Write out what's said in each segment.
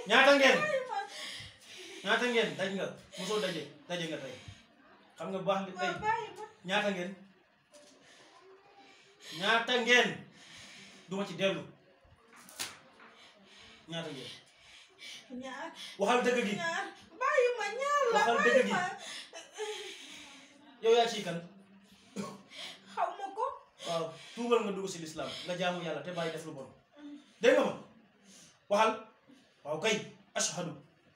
ñaata ngeen ñaata ngeen daj nga mosoo daje daje nga tey xam nga bu baax li tey waaw bàyyi ma ñaata ngeen ñaata ngeen duma ci dellu ñaata ngeen ñaar waxal dëgg gi ñaar bàyyi ma ñaar la Waxal bàyyi dëgg gi. ma yow yaa ciy kan xaw ma ko waaw tuubal nga dugg si lislaam nga jaamu yàlla te bàyyi def lu bon dégg nga ma waxal waaw kay ashhadu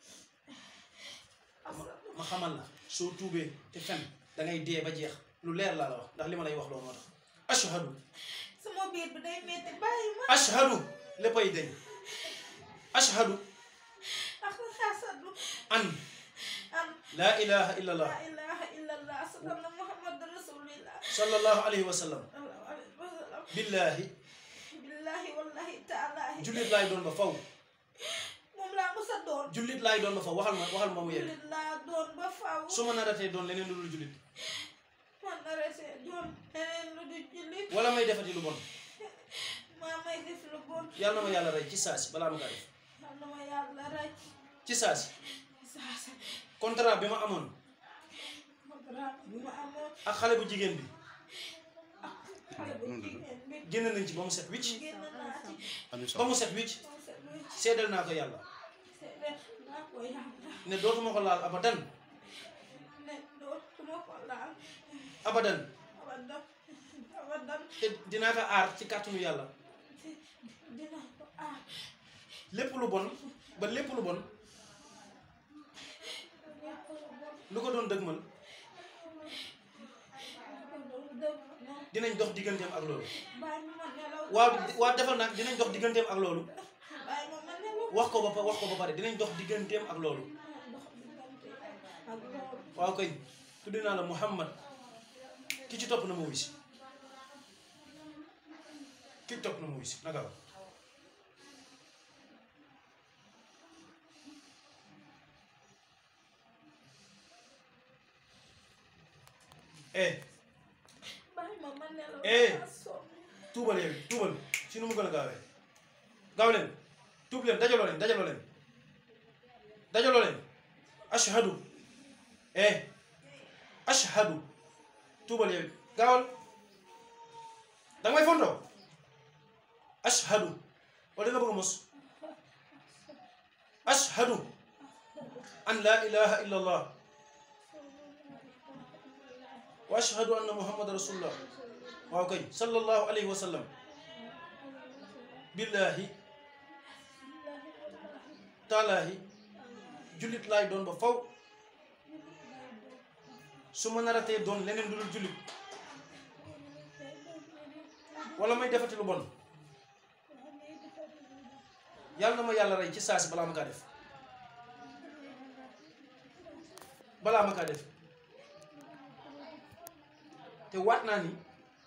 ma xamal la soo tuubee te fen da ngay dee ba jeex lu leer laa la wax ndax li ma lay wax loolu moo tax ashhadu sama biir bi day metti bàyyi ma ashhadu léppay dañ ashhadu ak xasadu an am laa ilaha illa allah la ilaha illallah sallallahu muhammad rasulillah sallallahu alayhi wa sallam sallallahu alayhi wa sallam billahi billahi wallahi taalahi jullit laay doon ba faw moom laa mos a doon jullit laay doon ba faw waxal ma waxal ma mu yegg jullit laa doon ba faw su ma naratee doon leneen lu dul jullit man na resee doon leneen lu du jullit wala may defati lu bon maa may def lu bon yàlla na ma yàlla rey ci saasi balaa ma kaa def yal na ma yàlla rey ci saasi saasa contrat bi ma amoon programme bi ma amoon ak xale bu jigéen bi xale bu jigéen bi génn nañ ci ba mu set wicc génn naa ci ba mu set wicc moom sa wécc seedal naa ko yàlla seede naa ko yàlla ne dootuma ko laal abadan ne dootuma ko laal abadan abadan abadan te dinaa ko aar ci kàttanu yàlla dina ko aar lépp lu bon ba lépp lu bon lu ko doon dëgmal dinañ dox digganteem ak loolu bàyyi ma ma nelaw waaw waaw defal nag dinañ dox digganteem ak loolu bàyyi ma ma nelaw wax ko ba pa- wax ko ba pare dinañ dox digganteem ak loolu dox diggante ak loolu waaw kay tuddi naa la Muhammad ki ci topp na ma wuy si ki ci topp na ma wuy si naka la eh bàyyi ma ma nelaw Eh. maa sonn. tuubal yow tuubal si nu mu gën a gaawee gaaw leen tuub leen dajaloo leen dajaloo leen dajaloo leen ashhadu eh ashhadu tuubal yow gaawal danga may fontoo ashhadu wala nga bëgg a mos ashhadu an laa ilaha illa allah wa ashhadu anna muhammad rasulullah waaw kay sallallahu alayhi wa sallam billahi taalaahi jullit laay doon ba faw su ma naratee doon leneen lu dul jullit wala may defati lu bon yàlla na ma yàlla rey ci saasi balaa ma kaa def balaa ma kaa def te waat naa ni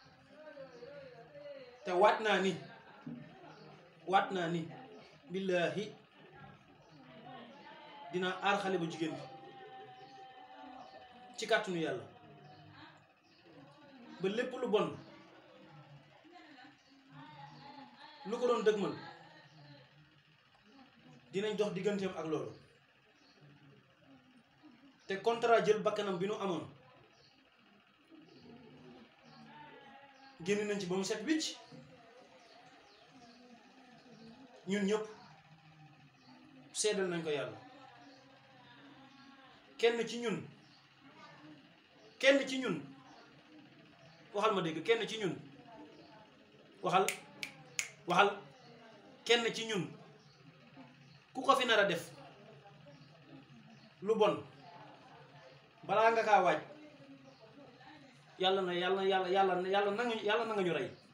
te waat naa ni waat naa ni billaahi dina aar xale bu jigéen bi ci kàttanu yàlla ba lépp lu bon lu ko doon dëgmal dinañ dox digganteem ak loolu te contrat jël bakkanam bi nu amoon génn nañ ci ba mu set wicc ñun ñëpp seedal nañ ko yàlla kenn ci ñun kenn ci ñun waxal ma dégg kenn ci ñun waxal waxal kenn ci ñun ku ko fi nar a def lu bon balaa nga kaa waaj yàlla na yàlla yàlla yàlla yàlla nangu yàlla na nga ñu rey